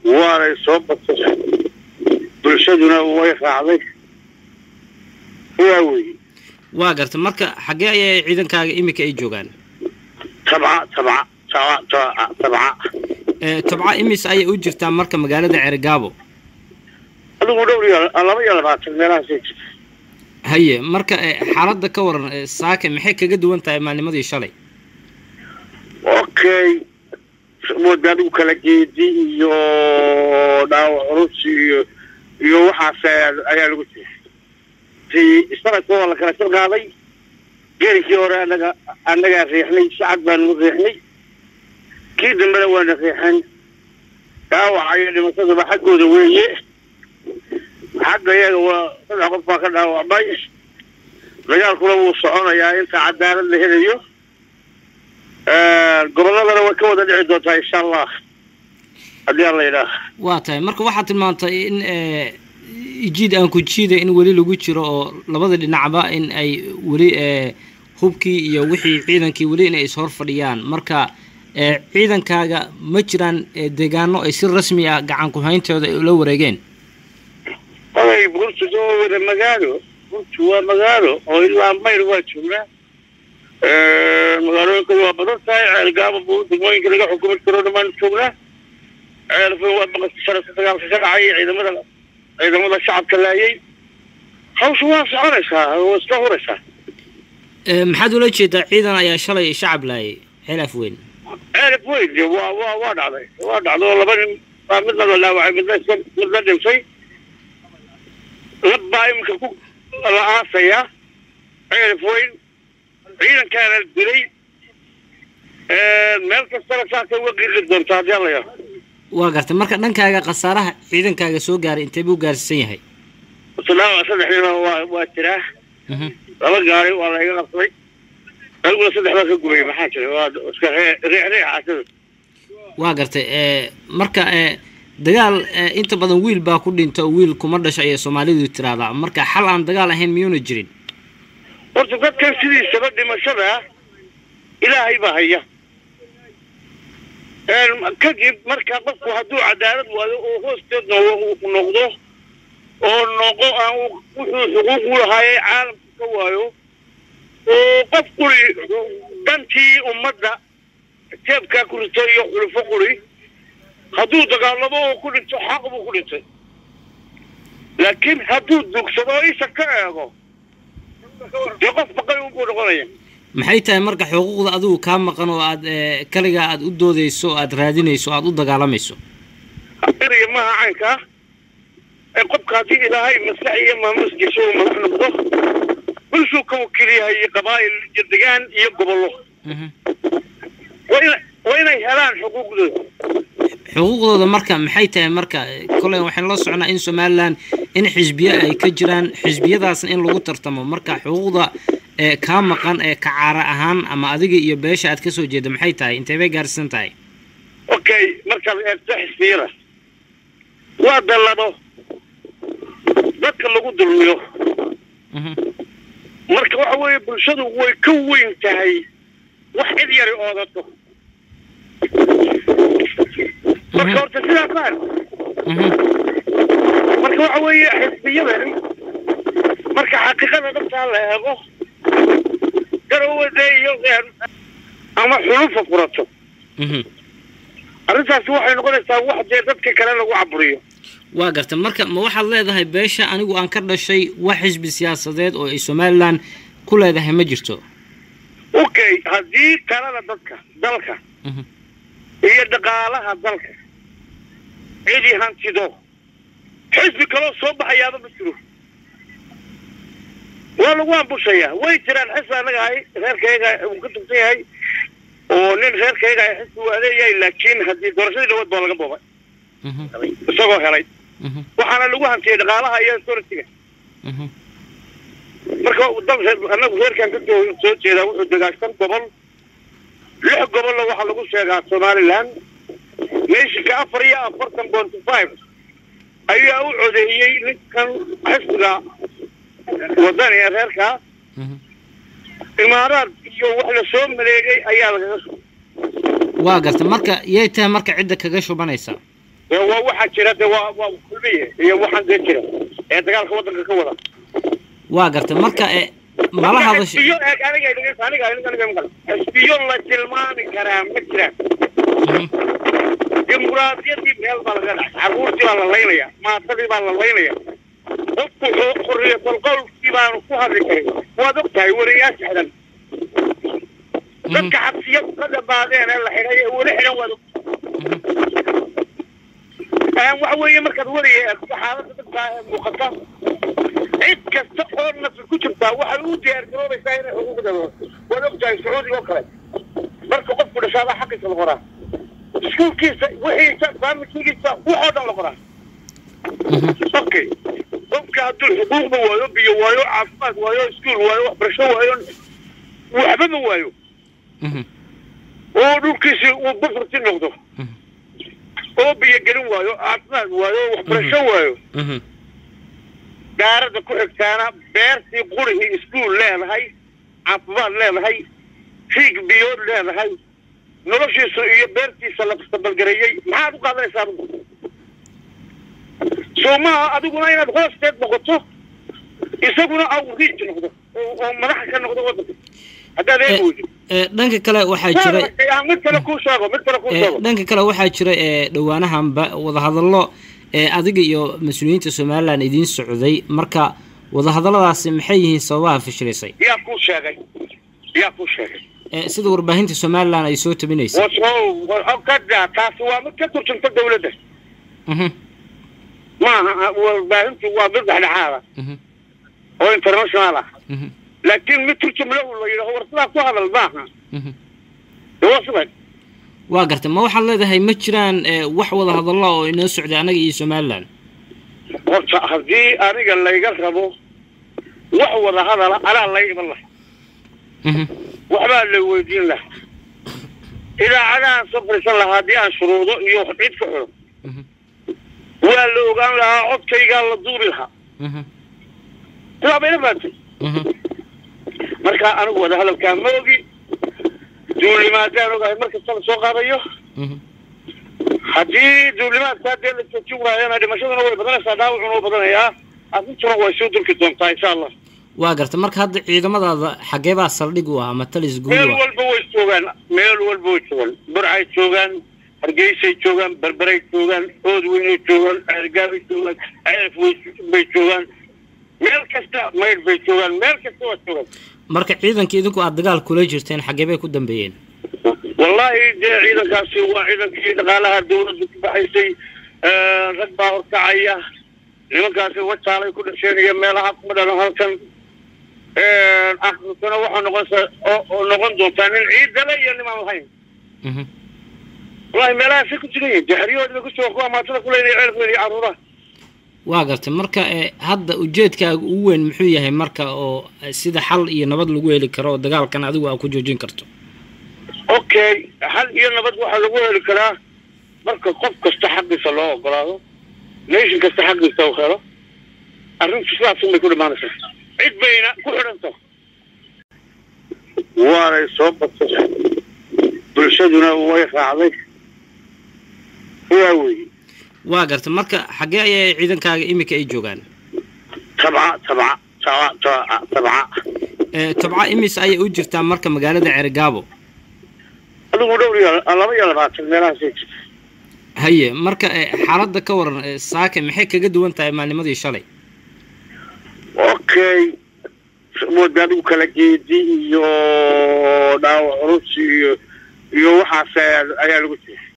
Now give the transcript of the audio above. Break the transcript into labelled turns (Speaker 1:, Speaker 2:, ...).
Speaker 1: waanay soo batay bulshaduna way raacday waa weeye
Speaker 2: waa garta marka xaggee ayay ciidankaaga iminka ay joogaan
Speaker 1: tabca tabca tabca tabca tabca
Speaker 2: ee tabca imis ayay u jirtaa marka magaalada ceerigaabo
Speaker 1: adigu dhowr iyo laba iyo labaatan meelahaasay jirta
Speaker 2: haye marka ee, xaaladda ka waran ee, saake maxay kaga duwan tahay maalnimadii shalay
Speaker 1: okay mooda adigu kala geedi iyo dhaawac culus iyo iyo waxaas ayaa ayaa lagu jiray si sanadka waa la kala sal qaaday geerikii hore anaga annagaa riixnay sacad baanu riixnay kii dambena waana riixan dhaawaca iyo dhimasadaba xaggooda weeye xagga iyaga waa saddex qof baa ka dhaawacmay dagaalkuna wuu soconayaa inta cadaalad la helayo gobolladana way ka wada dhici doontaa insha allah haddii alla yidhaah
Speaker 2: waa tahay marka waxaad tilmaantay in ee, jiid aan ku jiida in weli lagu jiro oo labada dhinacba in ay weli ee, hubkii iyo wixii ciidankii weli inay ishor fadhiyaan marka ee, ciidankaaga ma jiraan ee, deegaano ay si rasmi ah gacan ku-hayntooda ay ula wareegeen
Speaker 1: oday burtu waa wada magaalo burtu waa magaalo oo ilaa mayr waa joognaa magaalooyinkooda waa badan tahay ceelgaaba buu degmooyinka laga xukumi karo dhammaan joognaa ceelfa waa baqasta sharafka dagaalka ka dhacay ciidamada ciidamada shacabka laayay hawsha waa soconaysaa waa iska huraysaa
Speaker 2: Ee, maxaad ula jeedaa ciidan ayaa shalay shacab laayay xeelaf weyn
Speaker 1: ceelaf weyn de waa waa waa dhacday waa dhacday oo laba nin baa midna la dhaawacay midna iska midna dhintay lab baa iminka ku la aasaya ceelaf weyn ciidankaana dilay meel kastana saasay uga qiiqi doontaa haddii alla yaa
Speaker 2: waa gartay marka dhankaaga khasaaraha ciidankaaga soo gaaray intee buu gaarsiisan yahay
Speaker 1: dhaawac saddex nina waa waa jiraa
Speaker 2: Mhm.
Speaker 1: laba gaari waa la iga qabsaday aniguna saddex baa ka gubay maxaa jira waa iska ree- riix riix casada
Speaker 2: waa gartay ee, marka ee, dagaal ee, inta badan wiil baa ku dhinta oo wiil kuma dhasha ayay soomaalidu tiraahdaa marka xal aan dagaal ahayn miyuuna jirin
Speaker 1: horta dadkan sidiisaba dhimashada ilaahay baa haya kadib marka qofku hadduu cadaalad waayo oo hoosteed no- noqdo oo noqo aan u- wuxuu xuquuq u lahaayay caalamka ka waayo oo qof quri dantii ummadda jeebkaa ku rito iyo xulufo quri hadduu dagaalamo oo ku dhinto xaq buu ku dhintay laakiin hadduu dugsado oo isha ka eego dee qof baqay unbuu noqonaya
Speaker 2: maxay tahay marka xuquuqda adigu kaa maqan oo aad ee, kaligaa aad u doodeyso oo aad raadinayso oo aad u dagaalamayso
Speaker 1: eraya maaha caynka ah ee qofka haddii ilaahay maslax iyo maamuskiisa uu madax noqdo bulshuu ka wakiil yahay iyo qabaa'il iyo degaan iyo gobollo
Speaker 2: Mhm.
Speaker 1: waa ina waa inay helaan xuquuqdooda
Speaker 2: xuquuqdooda marka maxay tahay marka koley waxaan la socnaa in somalilan in xisbiye ay ka jiraan xisbiyadaasna in lagu tartamo marka xuquuqda ee kaa maqan ee kacaara ahaan ama adiga iyo beesha aad kasoo jeeda maxay tahay intee bay gaarsiisan tahay
Speaker 1: okay markaad eegto xisbiyada waa dallado dadka lagu dulmiyo
Speaker 2: Mhm.
Speaker 1: marka waxa weeye bulshadu way ka weyn tahay wax cid yari oodato marka horta sidaa faan
Speaker 2: Mhm.
Speaker 1: marka waxa weeye xisbiyadani marka xaqiiqada dhabtaa la eego garawade iyo ama xulufa furato
Speaker 2: Mhm.
Speaker 1: arrintaasi waxay noqonaysaa wax dee dadka kale lagu caburiyo
Speaker 2: waa garta marka ma waxaad leedahay beesha anigu aan ka dhashay wax xisbi siyaasadeed oo ay somalilan ku leedahay ma jirto
Speaker 1: okay haddii talada dadka dalka
Speaker 2: Mhm.
Speaker 1: iyo dhaqaalaha dalka cidi hantido xisbi kaloo soo baxayaaba ma jiro waa lagu ambushayaa way jiraan xisbi annaga ahay reerkayga uu ka tugsan yahay oo nin reerkayga ay xisbi waa leeyahay laakiin haddii doorashadii dhawaad baa laga boobay
Speaker 2: Mhm.
Speaker 1: isagoo helay
Speaker 2: Mhm.
Speaker 1: waxaana lagu hantiyay dhaqaalaha iyo authority-ga
Speaker 2: Mhm.
Speaker 1: marka dalka annagu reerkan ka soo soo jeedaa wuxuu degaa shan gobol lix gobolna waxaa lagu sheegaa somaliland meeshinka afar iyo afartan bonty five ayaa u codeeyey ninkan xisbiga wadani ee reerka
Speaker 2: Mhm.
Speaker 1: imaaraad iyo wax la soo maleegay ayaa lagaga soo
Speaker 2: waa garta marka yay tahay marka cidda kaga shubanaysa
Speaker 1: dee waa waxaa jira de waa waa kulmiye iyo waxaan dee jira ee dagaalka waddanka ka wada
Speaker 2: waa gartay marka e mala hadasho
Speaker 1: xisbiyo eeg aniga aniga aniga aniga aniga maqal xisbiyo la tilmaami karaa ma jiraan
Speaker 2: Mhm,
Speaker 1: dimuqraadiyadii meel baa laga dhacay caruurtii baa la laynaya maatadii baa la laynaya dadku xo- xorriyatul qowlkii baanu ku hadli karin waad og tahay weriyaasha xidhan
Speaker 2: mhm,
Speaker 1: dadka xabsiyadu ka dhabaadeen ee la xidhay ee weli xidhan waad og Een, waxa weeye markaad weriga eegto xaaladda dadka ee muuqata cid kasta oo nafi ku jirtaa waxay u diyaar garoobaysaa inay xuquuqda waad og tahay sacuudiga oo kale marka qofku dhashaabaa xaqiisa la qoraa iskuulkiisa wixiisa faamilkiisa waxoo dhan la qoraa
Speaker 2: mhm,
Speaker 1: okay qofka hadduu xuquuqda waayo biyo waayo caafimaad waayo iskuul waayo waxbarasho waayo waxba ma waayo
Speaker 2: mhm,
Speaker 1: oo dhulkiisii uu bufurti noqdo
Speaker 2: mhm,
Speaker 1: oo biyo gelin waayo caafimaad waayo waxbarasho waayo
Speaker 2: mhm,
Speaker 1: daaradda ku xigtaana beertii qurihii iskuul leedahay caafimaad leedahay fiig biyood leedahay noloshiisu iyo beertiisa la mustabalgareeyey maxaad u qaadanaysaa adigu soo maaha adiguna inaad hoosteed noqoto isaguna au riij noqdo oo oo madaxa ka noqdo waddanka haddaad eegi weydo
Speaker 2: e dhanka kale waxaa jira
Speaker 1: Yaa, mid kale kuu sheego mid kale kuu
Speaker 2: e
Speaker 1: sheego
Speaker 2: dhanka kale waxaa jira e dhowaanahanba wadahadallo ee adiga iyo mas-uuliyiinta somalilan idiin socday marka wadahadalladaasi maxay yihiin sababaha fashilisay
Speaker 1: yaa kuu sheegay yaa kuu sheegay
Speaker 2: e sida warbaahinta somalilan ay soo tabinaysa
Speaker 1: wasow kada taasi waa mid ka turjunta dawladda
Speaker 2: mhm,
Speaker 1: maaha warbaahintu waa mid dhexdhexaada
Speaker 2: mhm,
Speaker 1: oo international ah
Speaker 2: mhm,
Speaker 1: laakiin mid turjumle uu la yidhaho war sidaa ku hadal maaha
Speaker 2: mhm.
Speaker 1: dee waa sidan
Speaker 2: waa gartay ma waxaad leedahay ma jiraan e wax wadahadallo oo inoo socday annaga iyo somalilan
Speaker 1: horta haddii aniga layga rabo wax wada hadala anaa lay iman laha
Speaker 2: mhm,
Speaker 1: waxbaa la weydiin laha idaacadahan soo fadhiisan lahaa haddii aan shuruudo iyo wax cid ka xidho
Speaker 2: mhm,
Speaker 1: waa la ogaan lahaa codkaygaa la duubi lahaa
Speaker 2: mhm,
Speaker 1: sidaa bayna fahamtay
Speaker 2: mhm,
Speaker 1: marka anigu wada hadalkaa ma ogi duulimaadaan ogahay mar kasta la soo qaadayo
Speaker 2: mhm.
Speaker 1: haddii duulimaadkaa dee la joojin waayana dhimashaduna way badanaysaa dhaawacuna waa badanayaa arrintuna way soo durki doontaa insha allah
Speaker 2: waa gartay marka hadda ciidamadaada xaggee baa saldhig u ah ama talis guud
Speaker 1: meel
Speaker 2: u ah
Speaker 1: walba way joogaan meel walba way joogaan burcay joogaan hargeysay joogaan berberay joogaan ood weynay joogaan ceergaabay joogaan ceef bay joogaan meel kasta maydh bay joogaan meel kasta waa joogaan
Speaker 2: marka ciidanka idinku aad dagaal kula jirteen xaggee bay ku dambeeyeen
Speaker 1: wallaahi dee ciidankaasi waa ciidankii dhaqaalaha dawladda ku baxaysay rag baa horkacaya nimankaasi wajaalay ku dhasheen iyo meelaha kuma dhalan halkan akhirkana waxaa noqonsa oo noqon doontaa nin ciidale iyo nimaan lahayn
Speaker 2: mhm,
Speaker 1: wallahi meelahaasay ku jiran yihin jaxriyahoodi bay ku joogan kuwa maatada ku leynaya ceelkooda iyo carruuraha
Speaker 2: waa gartay marka e hadda ujeedkaaga ugu weyn muxuu yahay marka oo eh, sida xal iyo nabad lagu heli karo oo dagaalkan adigu aa ku joojin karto
Speaker 1: okay xal iyo nabad waxaa lagu heli karaa marka qof kasta xaqiisa loo ogolaado nation kasta xaqiisa u helo arrintu sidaasun bay ku dhamaanaysaa cid bayna ku xidhanta waanay soo batay bulshaduna way raacday waa weeye
Speaker 2: waa gartay marka xaggee ayay ciidankaaga iminka ay joogaan
Speaker 1: tabca tabca tabca tabca tabca
Speaker 2: e tobca imis ayay u jirtaa marka magaalada ceerigaabo
Speaker 1: adigu dhowr iyo laba iyo labaatan meelahaasay jirta
Speaker 2: haye marka e xaaladda ka waran e, saake maxay kaga duwan tahay maalnimadii shalay
Speaker 1: okay mooda adigu kala geedi iyo dhaawac culus iyo iyo waxaas ayaa ayaa lagu jiray